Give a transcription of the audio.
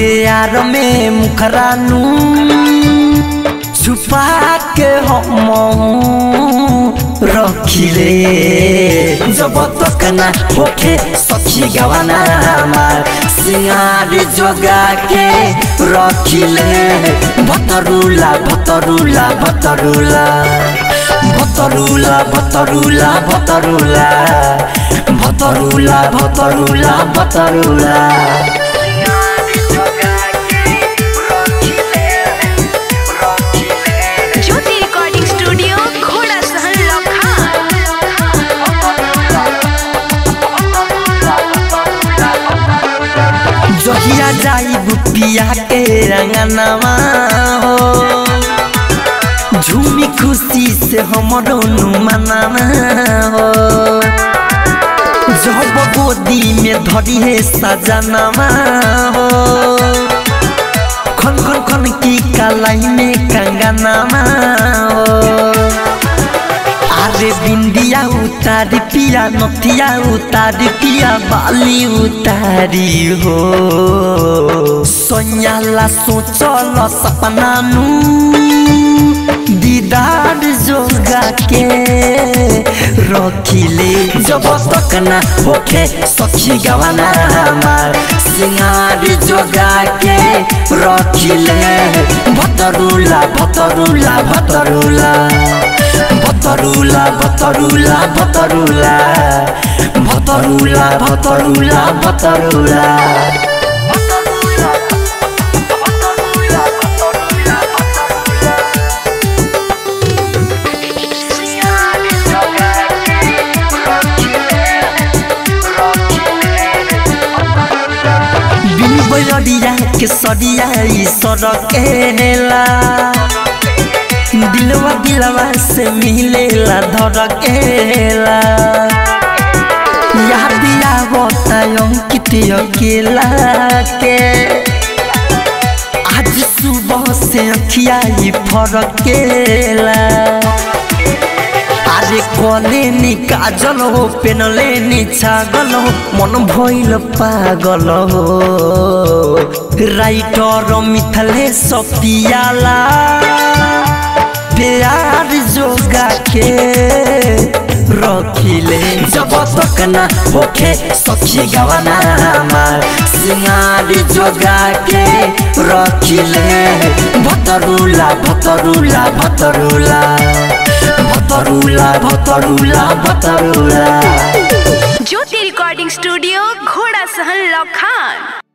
के यार में मुखरानू छुपा के हम रखिले जब तक ना होखे सखी गवाना हमार सिंगार जोगा के रखिले भतरुला भतरुला भतरुला भतरुला भतरुला भतरुला भतरुला भतरुला भतरुला ज्योति रिकॉर्डिंग स्टूडियो घोड़ा सहन जहिया जाई बुपिया के रंगनवा हो झूमी खुशी से हमरो मनाना हो जब गोदी में धरी है सजनवा हो खन खन खन की कलाई में कंगनवा हो अरे बिंदिया उतारी पिया नथिया उतारी पिया बाली उतारी हो सोनियाला सोचल सपना नू दीदार जोगा के रखिले जब तक ना होखे सखी गवाना हमार सिंगार जोगा के रखिले भतरुला भतरुला भतरुला भतरुला भतरुला भतरुला भतरुला भतरुला भतरुला बिन बैरिया के सरिया ई सड़केला दिलवा दिलवा से मिलेला धड़केला याद आवता अंकित अकेला के आज सुबह से अखिया ही फरकेला अरे कले नी काजल हो पेनले नी छागल हो मन भइल पागल हो राइटर मिथले सपियाला प्यार जोगा के रखिले जब तक ना होखे सखी गवाना हमार सिंगार जोगा के रखिले भतरुला भतरुला भतरुला भतरुला भतरुला भतरुला ज्योति रिकॉर्डिंग स्टूडियो घोड़ा सहन लखान